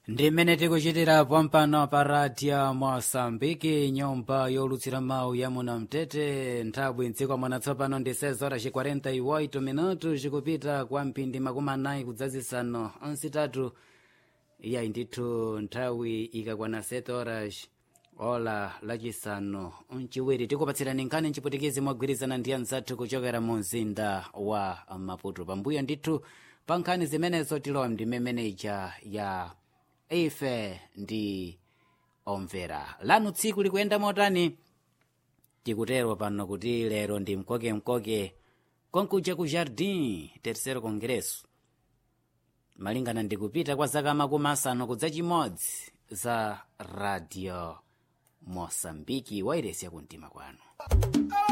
ndi mmene tikuchitirapo mpano pa radio mosambiki nyumba yolutsira mawu ya muno mtete nthawi mdziko mwana tsopano ndi 6 horas 48 minutu zikupita kwa mphindi makumi anayi kudzazisanu nsitatu iyayi ndithu nthawi ikakwana 7 horas ola lachisanu mchiwiri tikupatsirani nkhani mchiputikizi mogwirizana ndi anzathu kuchokera mu mzinda wa maputo pambuyo ndithu pa nkhani zimenezo tilowa ndi meneja ya ife ndi omvera lanu tsiku likuyenda motani tikutero pano kuti lero ndi mkokemkoke konkuja ku jardin terceiro congresso malingana ndi kupita kwa zaka makumi asanu kudza chimodzi za radio mosambiki wairesi yakumtima kwanu